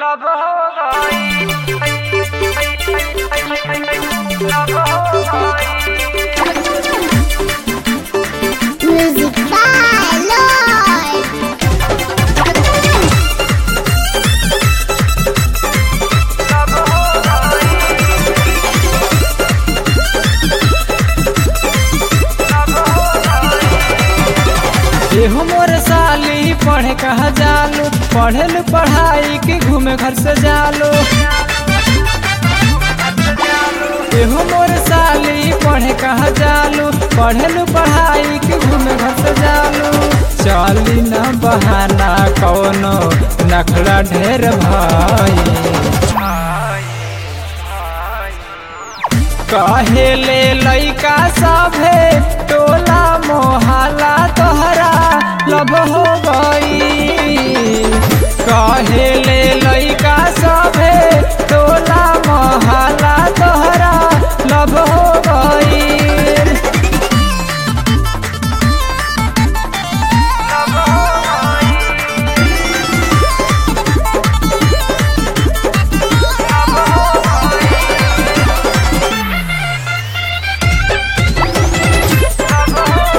लब हो गई लब हो गई Music by Lloyd. लब हो गई लब हो गई एहो मोर साली पढ़े कहा जालो पढ़ल पढ़ाई के घूमे घर से जालो एहो मोर साली पढ़े कहा जालो पढ़ल पढ़ाई के घूमे घर से जालो चली न बहाना कौनो नखड़ा ढेर भाई कहेले लइका सभे टोला मोहल्ला तोहरा लब हो गई कहेले लइका सभे टोला मोहल्ला तोहरा लब हो गई लब हो गई लब हो गई लब हो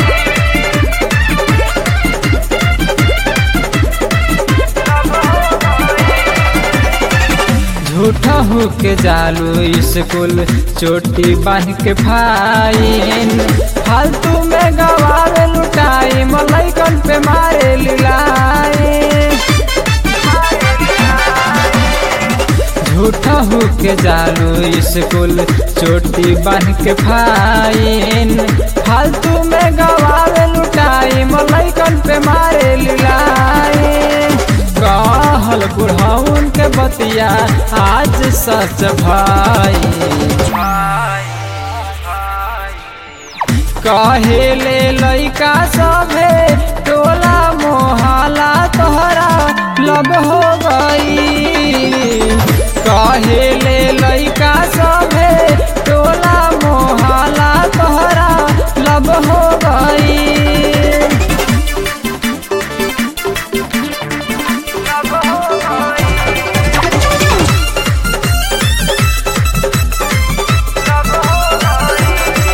गई लब हो गई झूठा हो के जालू स्कूल चोटी बांध के फाइन फालतू में गवावे लुटाई मलैकन पे मारे लिलाई झूठा हो के जालू स्कूल चोटी बांध के फाइन फालतू में गवावे लुटाई मलैकन पे मारे लिलाई कहल बुढ़ाउन के बतिया आज सच भाई कहेले लइका सभे टोला मोहल्ला तोहरा लब हो गई कहेले लइका सभे टोला मोहल्ला तोहरा लब हो गई लब हो गई लब हो गई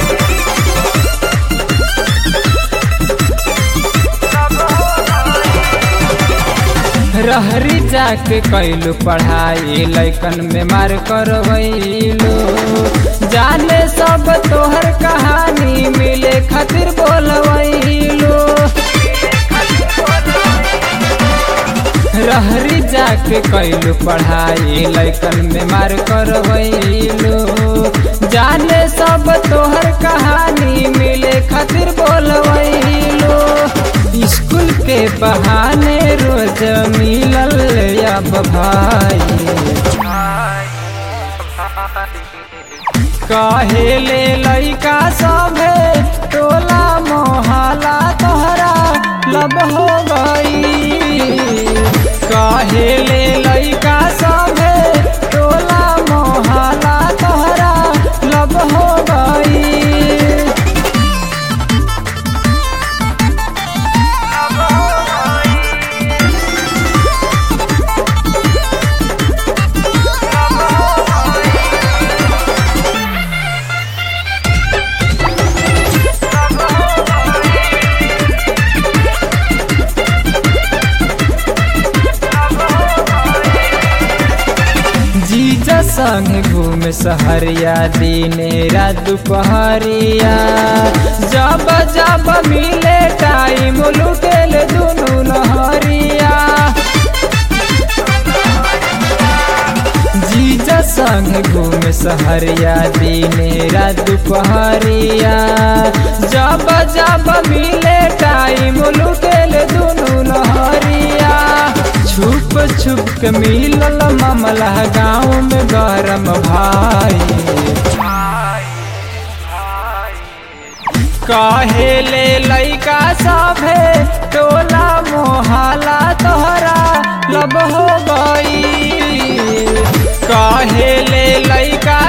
लब हो गई रहरी जाके कैलू पढ़ाई लैकन में मार करवैलू जाने सब तोहर कहानी मिले खातिर बोलवैलू रहरी जाके कैलू पढ़ाई लैकन में मार करवैलू जाने सब तोहर कहानी मिले खातिर बोलवैलू स्कूल के बहाने रोज मिलल अब भाई कहेले लइका सभे टोला मोहल्ला तोहरा लब हो गई कहेले लइका सभे टोला मोहल्ला तोहरा लब हो गई लब हो गई लब हो गई लब हो गई लब हो गई जीजा संग घूम सहरिया दिने रात दुपहरिया जब जब मिले टाइम लुटेल दुनू लहरिया जीजा संग घूम सहरिया दिने रात दुपहरिया जब जब मिले टाइम लुटेल दुनू लहरिया छुप छुप के मिलल मामला गाँव में गरम भाई कहेले लइका सभे टोला मोहल्ला तोहरा लब हो गई कहेले लइका